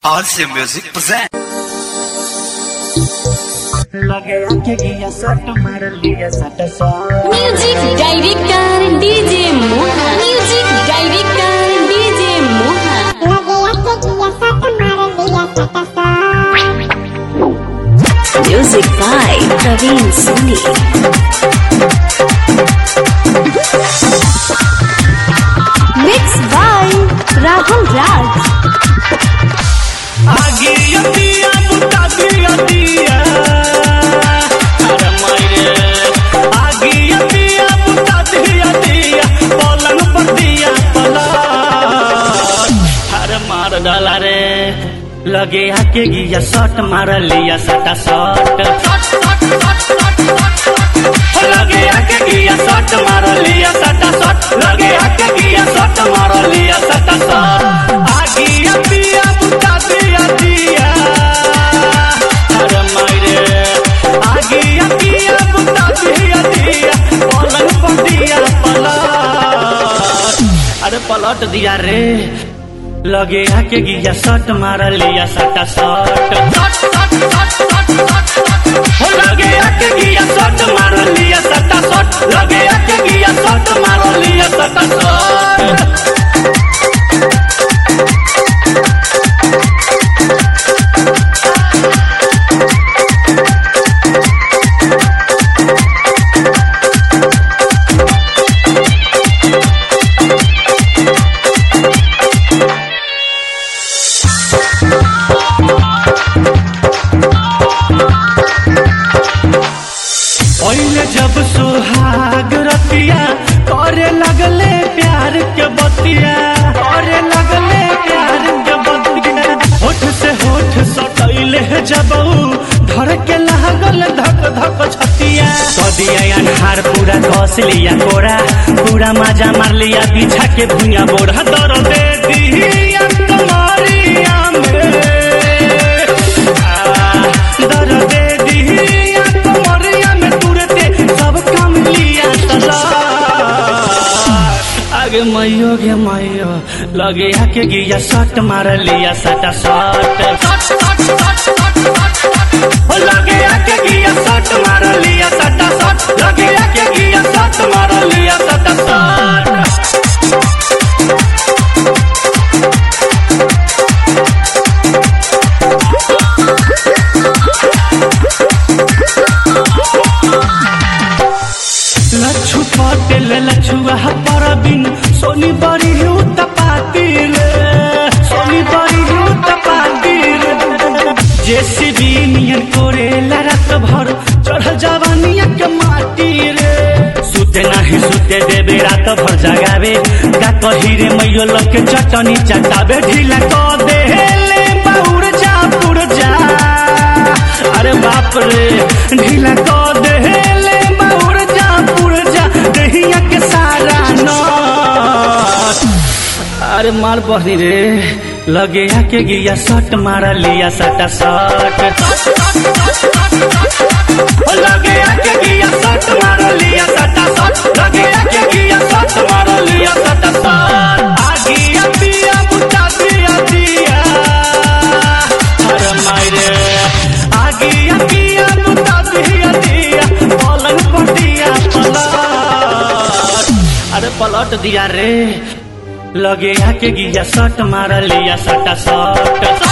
RC Music present. लगे आके गिया सट मार लिया सट सट music director DJ Moha music director DJ Moha music by Praveen Soni mix by Rahul Raj आगे दिया बुता दिया दिया अरे मायरे आगे दिया बुता दिया दिया पलंग पर दिया पलंग अरे मार डाला रे लगे आके गिया सट मार लिया सटा सट लगे आके गिया सट मार लिया सटा सट लगे आके गिया सट मार लिया सटा सट आगिया पिया बुता दिया दिया अरे मायरे आगिया पिया बुता दिया दिया पलंग पर दिया पलट अरे पलट दिया रे लगे आके गिया सट मार लिया सटा सट हो लगे आके गिया सट मार लिया सटा सट लगे आके गिया सट मार लिया सटा सट पहले जब सुहाग रतिया करे लगले प्यार के बतिया करे लगले प्यार के बतिया होठ से होठ सटैले जब ऊ धर के लागल धक धक छतिया कदिया अनहार पूरा कस लिया कोरा पूरा मजा मार लिया पीछा के भुइया बोरा दर दे दिया तुम्हारिया में आ, दर दे दिया तुम्हारिया में तुरते सब काम लिया तला आगे मैयो गे मैयो लगे आके गिया सट मार लिया सटा सट हो लगे आके गिया सट मार लिया सटा सट लगे आके गिया सट मार लिया सटा सट लच्छू पटेल लच्छुआ परबिन सोनी बड़ी हूँ तपाती रे सोनी बड़ी हूँ तपाती रे जेसीबी नियन कोरेला रात भर चढ़ जवानिया के माटी रे सुते नाही सुते देबे रात भर जगावे का कही रे मैयो लके चटनी चटावे ढीला क दे ले बाउर जा पुर जा अरे बाप रे ढीला क दे ले बाउर जा पुर जा दहिया के सारा नट अरे मार बहनी रे लगे आके गिया सट मार लिया सटा सट हो लगे आके गिया सट मार लिया सटा सट लगे आके गिया सट मार लिया सटा सट आगिया पिया बुता दिया दिया अरे मायरे आगिया पिया बुता दिया दिया पलंग पर दिया पलट अरे पलट दिया रे लगे आके गिया सट मार लिया सटा सट